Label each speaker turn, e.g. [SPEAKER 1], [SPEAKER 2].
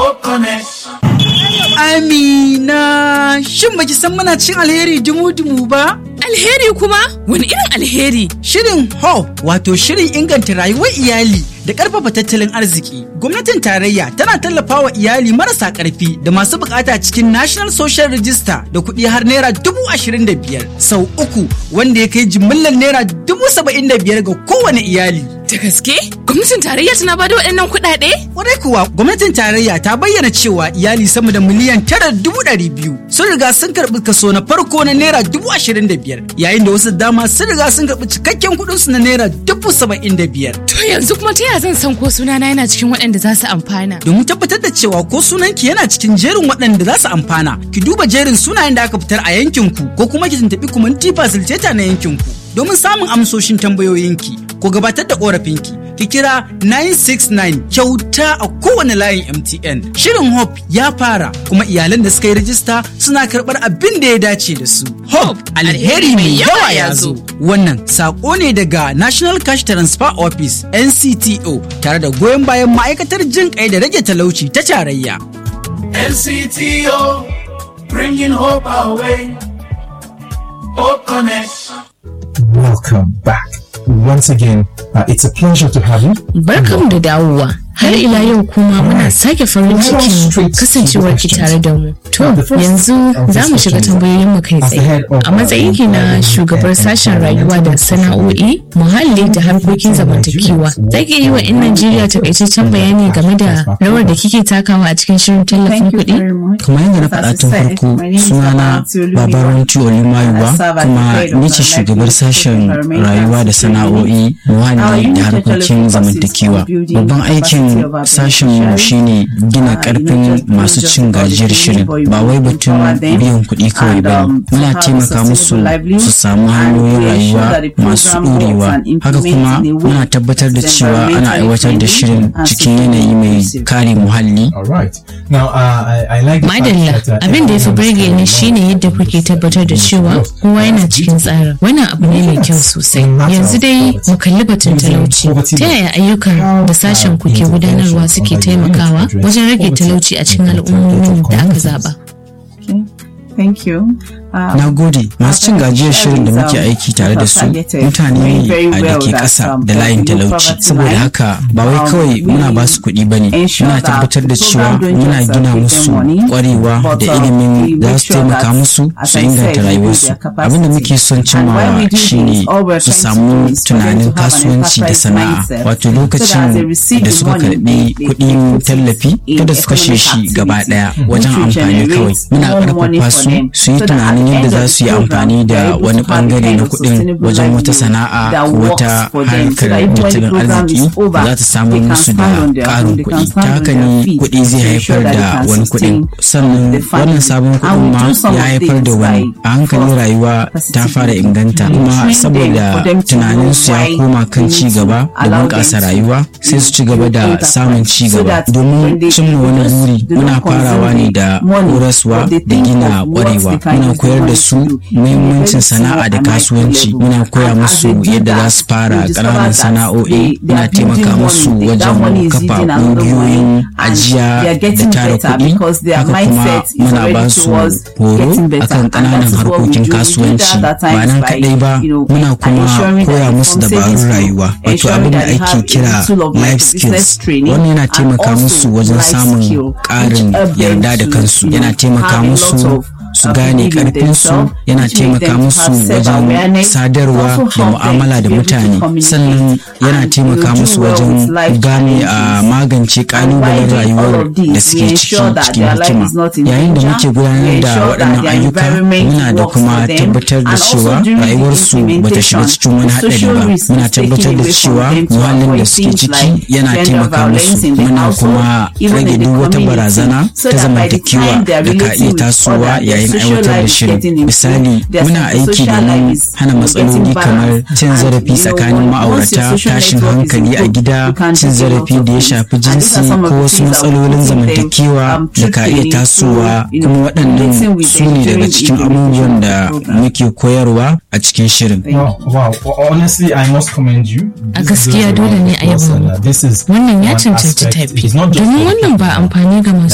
[SPEAKER 1] Amina, shin baki san muna cin alheri dumu-dumu ba?
[SPEAKER 2] Alheri kuma? Wani irin alheri?
[SPEAKER 1] Shirin HOPE wato shirin inganta rayuwar iyali da ƙarfafa tattalin arziki. Gwamnatin tarayya tana tallafawa iyali marasa ƙarfi da masu bukata cikin National Social Register da kuɗi har naira dubu ashirin da biyar sau uku wanda ya kai jimillar naira dubu saba'in da biyar ga kowane iyali.
[SPEAKER 2] Da gaske? Gwamnatin tarayya tana ba da waɗannan kuɗaɗe?
[SPEAKER 1] Kwarai kuwa gwamnatin tarayya ta bayyana cewa iyali sama da miliyan tara dubu ɗari biyu sun riga sun karɓi kaso na farko na naira dubu ashirin da biyar yayin da wasu dama sun riga sun karɓi cikakken kuɗinsu na naira dubu saba'in da biyar.
[SPEAKER 2] To yanzu kuma ta yaya zan san ko sunana yana cikin waɗanda za su amfana?
[SPEAKER 1] Domin tabbatar da cewa ko sunanki yana cikin jerin waɗanda za su amfana, ki duba jerin sunayen da aka fitar a yankinku ko kuma ki tuntuɓi kumanti facilitator na yankinku. Domin samun amsoshin tambayoyinki ko gabatar da ƙorafinki, ki kira 969 kyauta a kowane layin MTN. Shirin Hope ya fara kuma iyalan da suka yi rajista suna karɓar abin da ya dace da su. Hope alheri mai yawa ya zo. Wannan saƙo ne daga National Cash Transfer Office NCTO tare da goyon bayan ma'aikatar jin kai da rage talauci ta tarayya.
[SPEAKER 3] NCTO, bringing hope our way. Hope Connect.
[SPEAKER 4] Welcome back. Once again, uh, it's a pleasure to have you.
[SPEAKER 5] Barkanmu da dawowa. Har ila yau kuma muna sake farin cikin kasancewar ki tare da mu. To, yanzu za mu shiga tambayoyin mu kai tsaye. A matsayin ki na shugabar sashen rayuwa da sana'o'i, muhalli da harkokin zamantakewa. Za ki yi wa 'yan Najeriya takaitaccen bayani game da rawar da kike takawa a cikin shirin tallafin kuɗi?
[SPEAKER 6] kamar yadda na faɗa tun farko sunana babaranci olimayuwa kuma ni ce shugabar sashen rayuwa da sana'o'i muhalli da harkokin zamantakewa babban aikin sashen mu shine gina karfin masu cin gajiyar shirin ba wai batun biyan kuɗi kawai ba muna taimaka musu su samu hanyoyin rayuwa masu ɗorewa haka kuma muna tabbatar da cewa ana aiwatar da shirin cikin yanayi mai kare muhalli
[SPEAKER 4] All right. Now, uh, I, I like the fact
[SPEAKER 5] Madalla,
[SPEAKER 4] that, uh,
[SPEAKER 5] abin da ya fi burge ni shine yadda kuke tabbatar da cewa kowa yana cikin tsarin. Wannan abu ne mai kyau sosai. Yanzu dai mu kalli batun talauci. Ta yaya ayyukan da sashen kuke gudanarwa suke taimakawa wajen rage talauci a cikin al'ummomin da aka zaba?
[SPEAKER 7] Thank you. Um,
[SPEAKER 6] Na gode masu cin gajiyar shirin da muke aiki tare da su mutane ne a da ke ƙasa da layin talauci saboda haka ba wai kawai muna ba su kuɗi ba ne muna tabbatar da cewa muna gina musu ƙwarewa da ilimin da su taimaka musu su inganta rayuwarsu abin da muke son cimmawa shine su samu tunanin kasuwanci da sana'a wato lokacin da suka karɓi kuɗin tallafi kada su kashe shi gaba ɗaya wajen amfani kawai muna ƙarfafa su su yi tunanin yadda za su yi amfani da wani bangare na kuɗin wajen wata sana'a ko wata harkar tattalin arziki za ta samu musu da ƙarin kuɗi ta haka ne kuɗi zai haifar da wani kuɗin sannan wannan sabon kuɗin ma ya haifar da wani a hankali rayuwa ta fara inganta kuma saboda tunaninsu ya koma kan ci gaba da bunƙasa rayuwa sai su ci gaba da samun ci gaba domin cimma wani buri muna farawa ne da horaswa da gina ƙwarewa muna koyar da su muhimmancin sana'a da kasuwanci muna koya musu yadda za su fara ƙananan sana'o'i muna taimaka musu wajen kafa ƙungiyoyin ajiya da tara kuɗi haka kuma muna ba su horo akan ƙananan harkokin kasuwanci ba nan kaɗai ba muna kuma koya musu dabarun rayuwa wato abin da ake kira life skills wannan yana taimaka musu wajen samun ƙarin yarda da kansu yana taimaka musu su gane karfinsu yana taimaka musu wajen sadarwa da mu'amala da mutane sannan yana taimaka musu wajen gane a magance kalubalen rayuwar da suke ciki cikin hikima yayin da muke gudanar da waɗannan ayyuka muna da kuma tabbatar da cewa rayuwarsu bata shiga cikin wani haɗari ba muna tabbatar da cewa muhallin da suke ciki yana taimaka musu muna kuma rage duk wata barazana ta zamantakewa da ka iya tasowa yayin yayin aiwatar da shirin misali muna aiki domin hana matsaloli kamar cin zarafi tsakanin ma'aurata tashin hankali a gida cin zarafi da ya shafi jinsi ko wasu matsalolin zamantakewa da ka iya tasowa kuma waɗannan su ne daga cikin abubuwan da muke koyarwa a cikin shirin
[SPEAKER 4] Wow, wow. Honestly, I must commend you.
[SPEAKER 5] A gaskiya dole ne a yaba muku.
[SPEAKER 4] This is
[SPEAKER 5] Wannan ya
[SPEAKER 4] one
[SPEAKER 5] cancanci
[SPEAKER 4] aspect.
[SPEAKER 5] tafi.
[SPEAKER 4] It's not just
[SPEAKER 5] Domin
[SPEAKER 4] for
[SPEAKER 5] wannan ba amfani ga masu